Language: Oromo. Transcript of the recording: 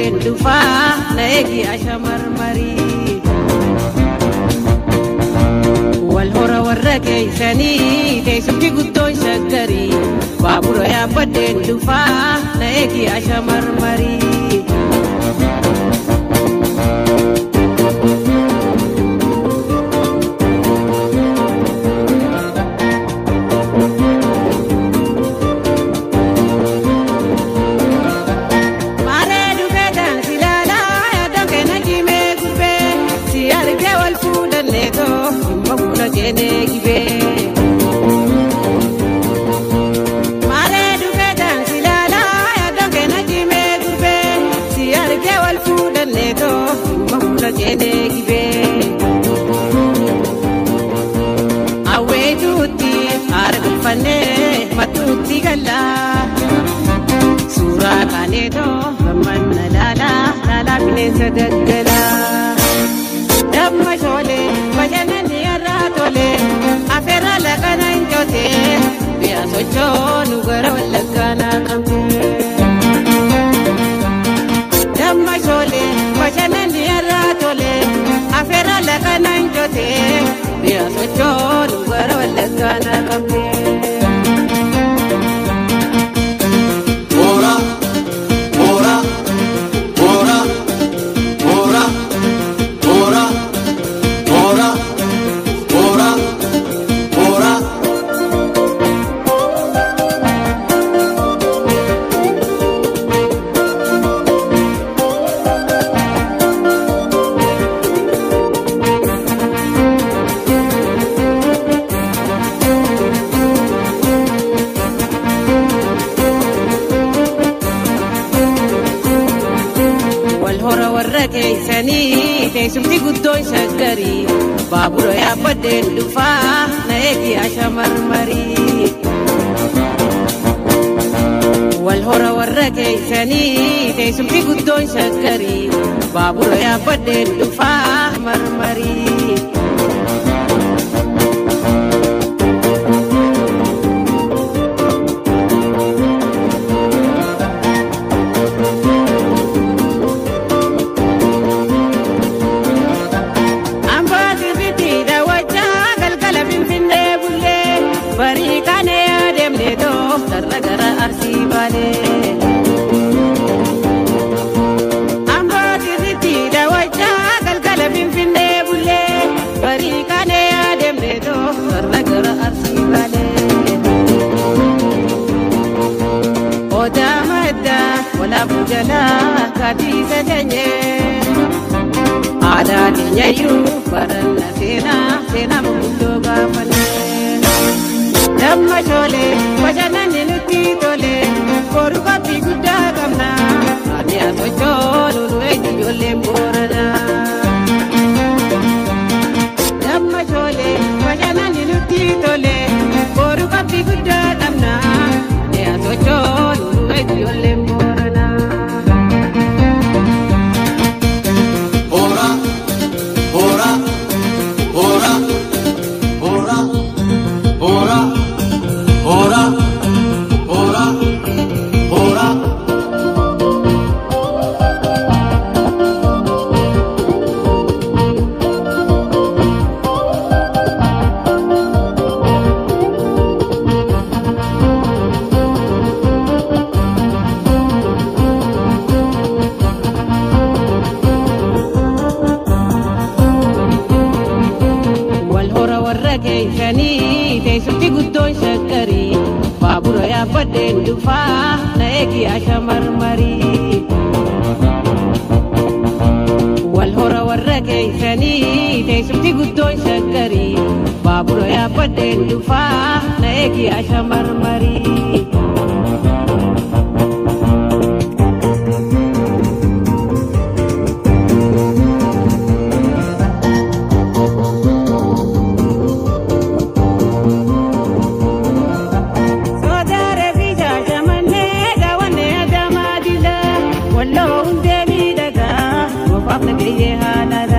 yaabbadheen dhufaa na eegi ashamarmarii. Wal hora warra keeysanii teessumti guddoon shaggarii baabura yaabbadheen dhufaa na eegi ashamarmarii. Maaree dhufee daansi laalaa yaaddoon keenya jimee gubbee si argee wal fuudhannee too dhimma fuula keenee gibee. Maaree dhufee daansi laalaa yaaddoon keenya jimee gubbee si argee wal fuudhannee too dhimma fuula keenee gibee. Awweetuutti haara galfannee matuutti gallaa. Suuraa kaaneetoo gammanna laalaa laalaa bineensa daggalaa. Damma shoolee bashannanni irraa tolee afeerra laqana hin jootee biyya sochoo nu gara wallaggaanaa qabdee. Damma shoolee bashannanni irraa tolee afeerra laqana hin jootee biyya sochoo nu gara wallaggaanaa qabdee. Ora, ora, ora, ora, ora, ora, ora, ora. Wal hora warra keeysanii teessumti guddoon shaggarii baabura yaabbadheen dhufaa na eegi ashamarmarii. Wal hora warra keeysanii teessumti guddoon shaggarii baabura yaabbadheen dhufaa marmarii. Ambaa sirriitti daawwachaa galgala finfinnee bullee barii kaanee adeemnee too sarara gara arsii baalee. Ambaa sirriitti daawwachaa galgala finfinnee bullee barii kaanee adeemnee too sarara gara arsii baalee. Odaa maddaa walaabuu jalaa kaatiisa teenyee. Aadaa keenyayyuu baranna seenaa seenaa boqqolloo gaafannee. Damma shoolee bashannanni nutti tolee boru qophii guddaa qabna. Ani asochoo lulu eenyu ijoolleen booranaa. Damma shoolee bashannanni nutti tolee boru qophii guddaa qabna. Ani asochoo lulu eenyu ijoolleen booranaa. Ora, ora, ora, ora, ora, ora, ora, ora. Wal hora warra keeysanii teessumti guddoon shaggarii baabura yaabbadheen dhufaa na eegi ashamarmarii. Wal hora warra keeysanii teessumti guddoon shaggarii baabura yaabbadheen dhufaa na eegi ashamarmarii. Sodaare fi shaashamannee daawwannee adamaa dila walloo hundee miidhagaa goofaaf nageeyyee haalala.